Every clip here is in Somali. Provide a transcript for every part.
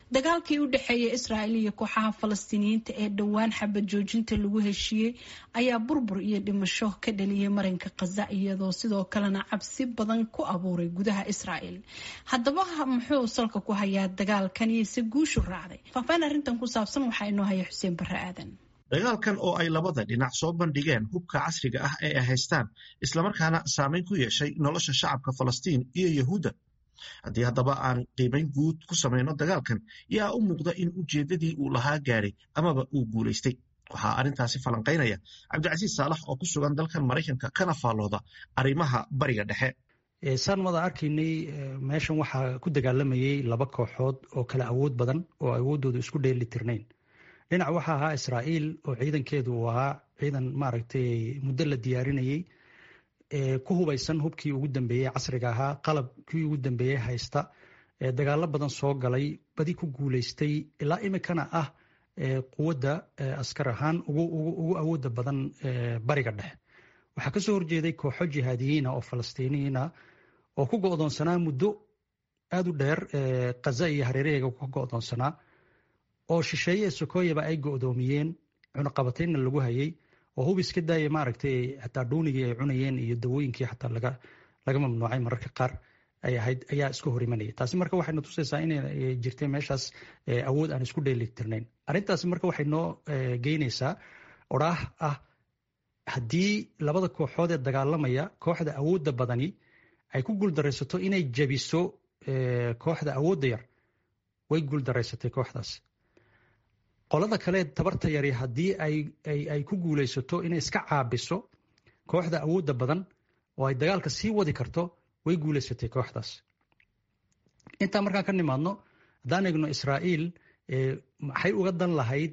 dagaalkii u dhexeeya israa'iil iyo kooxaha falastiiniyiinta ee dhowaan xabad joojinta lagu heshiiyey ayaa burbur iyo dhimasho ka dhaliyay marinka khaza iyadoo sidoo kalena cabsi badan ku abuuray gudaha israa'iil haddaba muxuu salka ku hayaa dagaalkan iyo se guushu raacday faahfaahin arrintan ku saabsan waxaa inoo haya xuseen barre aadan dagaalkan oo ay labada dhinac soo bandhigeen hubka casriga ah ee ay haystaan islamarkaana saameyn ku yeeshay nolosha shacabka falastiin iyo yahuudda haddii haddaba aan qiimayn guud ku samayno dagaalkan yaa u muuqda in ujeeddadii uu lahaa gaadhay amaba uu guulaystay waxaa arrintaasi falanqaynaya cabdicasiis saalax oo ku sugan dalkan maraykanka kana faallooda arrimaha bariga dhexe saan wada arkaynay meeshan waxaa ku dagaalamayay laba kooxood oo kala awood badan oo awooddooda isku dheeli tirnayn dhinac waxaa ahaa israa'iil oo ciidankeedu uu ahaa ciidan maaragtay muddo la diyaarinayey ku hubaysan hubkii ugu dambeeyey casriga ahaa qalabkii ugu dambeeyey haysta dagaalo badan soo galay badi ku guulaystay ilaa imikana ah quwadda askar ahaan ugu awoodda badan bariga dhexe waxaa kasoo horjeeday kooxo jihaadiyiina oo falastiiniyiina oo ku go'doonsanaa muddo aada u dheer khaza iyo hareeraheega ka go'doonsanaa oo shisheeye ee sokoyaba ay go'doomiyeen cunaqabataynna lagu hayay oo hub iska daaya maaragtay xataa dhuunigii ay cunayeen iyo dawooyinkii xataa laga laga mamnuucay mararka qaar ay ahayd ayaa iska hor imanaya taasi marka waxayna tusaysaa inay jirtay meeshaas awood aan isku dheelitirnayn arrintaasi marka waxay noo geynaysaa odhaah ah haddii labada kooxood ee dagaalamaya kooxda awoodda badani ay ku guuldaraysato inay jabiso kooxda awoodda yar way guuldaraysatay kooxdaas qolada kale tabarta yari haddii ay ku guulaysato inay iska caabiso kooxda awoodda badan oo ay dagaalka sii wadi karto way guulaysatay kooxdaas intaa markaan ka nimaadno haddaan eegno israa'iil maxay uga dan lahayd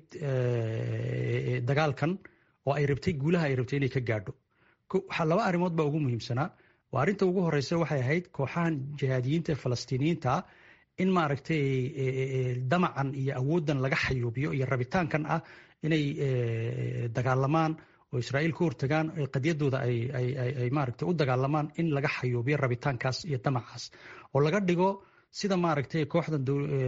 dagaalkan oo ay rabtay guulaha ay rabtay inay ka gaadho laba arrimood baa ugu muhiimsanaa waa arrinta ugu horeysa waxay ahayd kooxahan jihaadiyiinta ee falastiiniyiinta in maaragtay damacan iyo awooddan laga xayuubiyo iyo rabitaankan ah inay dagaalamaan oo israa'iil ka hortagaan qadiyadooda ay maaragtay u dagaalamaan in laga xayuubiyo rabitaankaas iyo damacaas oo laga dhigo sida maaragtay kooxdan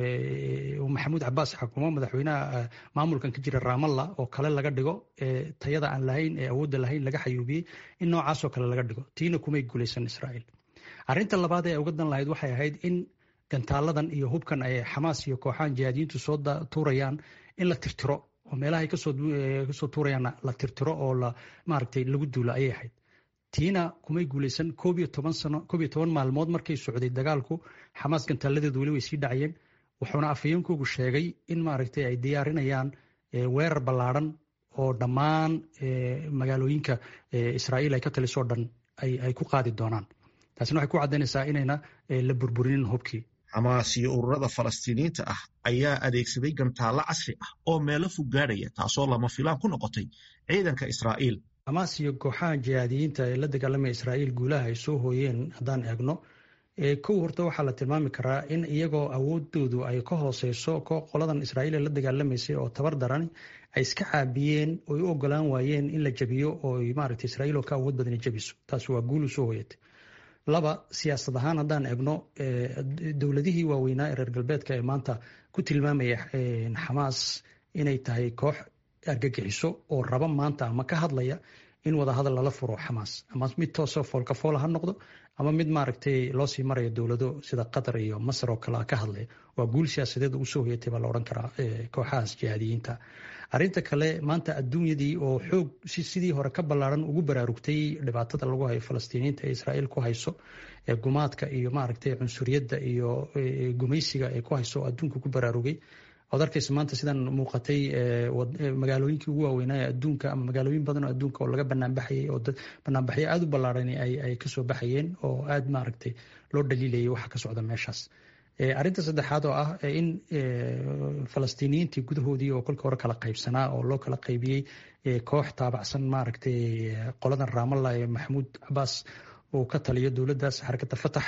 maxamuud cabaas xakumo madaxweynaha maamulkan ka jira ramalla oo kale laga dhigo tayada aan lahayn ee awoodda lahayn laga xayuubiyey in noocaasoo kale laga dhigo tiina kumay guulaysan israa'iil arrinta labaad ee uga dan lahayd waxay ahayd in gantaaladan iyo hubkan ay xamaas iyo kooxahan jihaadiyiintu soo tuurayaan in la tirtiro oo meelaha ay kasoo tuurayaanna la tirtiro oo la maaragtay lagu duulo ayay ahayd tiina kumay guulaysan koob iyo toban sano koob iyo toban maalmood markay socday dagaalku xamaas gantaaladeedu weli way sii dhacayeen wuxuuna afhayeenkoogu sheegay in maaragtay ay diyaarinayaan weerar ballaadhan oo dhammaan magaalooyinka israa'iil ay ka talisoo dhan ay ku qaadi doonaan taasina waxay ku caddaynaysaa inayna la burburinin hubkii xamaas iyo ururada falastiiniyiinta ah ayaa adeegsaday gantaallo casri ah oo meelo fog gaadhaya taasoo lama filaan ku noqotay ciidanka israa'iil xamaas iyo kooxaha jihaadiyiinta ee la dagaalamaya israa'iil guulaha ay soo hooyeen haddaan eegno kow horta waxaa la tilmaami karaa in iyagoo awoodoodu ay ka hooseyso qoladan israa'iil ee la dagaalamaysay oo tabar daran ay iska caabiyeen oy u ogolaan waayeen in la jabiyo oo maaragtay israa'iil oo ka awood badani jabiso taasi waa guul u soo hooyatay laba siyaasad ahaan haddaan eegno dowladihii waaweynaa ee reer galbeedka ee maanta ku tilmaamaya xamaas inay tahay koox argagixiso oo raba maanta ama ka hadlaya in wadahadal lala furo xamaas ama mid toosoo foolkafoola ha noqdo ama mid maaragtay loo sii marayo dowlado sida qatar iyo masar oo kale ka hadlaya waa guul siyaasadeed ugu soo hoyatay baa la odhan karaa kooxahaas jihaadiyiinta arrinta kale maanta adduunyadii oo xoog sidii hore ka ballaaran ugu baraarugtay dhibaatada lagu hayo falastiiniyiinta ee israa'iil ku hayso ee gumaadka iyo maaragtay cunsuriyadda iyo gumaysiga ee ku hayso adduunka ku baraarugay ood arkaysa maanta sidan muuqatay magaalooyinkii ugu waaweynaa ee adduunka ama magaalooyin badan oo adduunka oo laga banaanbaxayay oo banaanbaxyo aada u ballaaran ay kasoo baxayeen oo aada maaragtay loo dhaliilayay waxa ka socda meeshaas arrinta saddexaad oo ah in falastiiniyiintii gudahoodii oo kolkii hore kala qaybsanaa oo loo kala qaybiyey koox taabacsan maaragtay qoladan raamalla ee maxamuud cabaas uu ka taliyo dowladdaas xarakadda fatax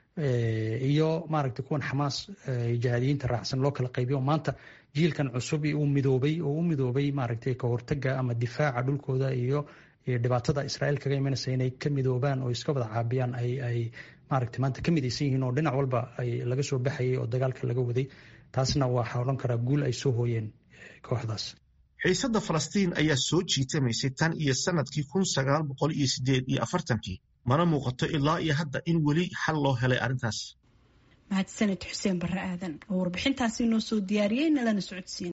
iyo maaragtay kuwan xamaas jihaadiyiinta raacsan loo kala qaybiyo maanta jiilkan cusub uu midoobay oo u midoobay maaragtay ka hortaga ama difaaca dhulkooda iyo dhibaatada israa'iil kaga imanaysa inay ka midoobaan oo iska wada caabiyaan ay ay maaragtay maanta ka midaysan yihiin oo dhinac walba ay laga soo baxayay oo dagaalka laga waday taasna waxaa odhan karaa guul ay soo hooyeen kooxdaas xiisadda falastiin ayaa soo jiitamaysay tan iyo sanadkii kun sagaal boqol iyo sideed iyo afartankii mana muuqato ilaa iyo hadda in weli xal loo helay arrintaas mahadsaned xuseen barre aadan oo warbixintaasi noo soo diyaariyey nalana socodsiin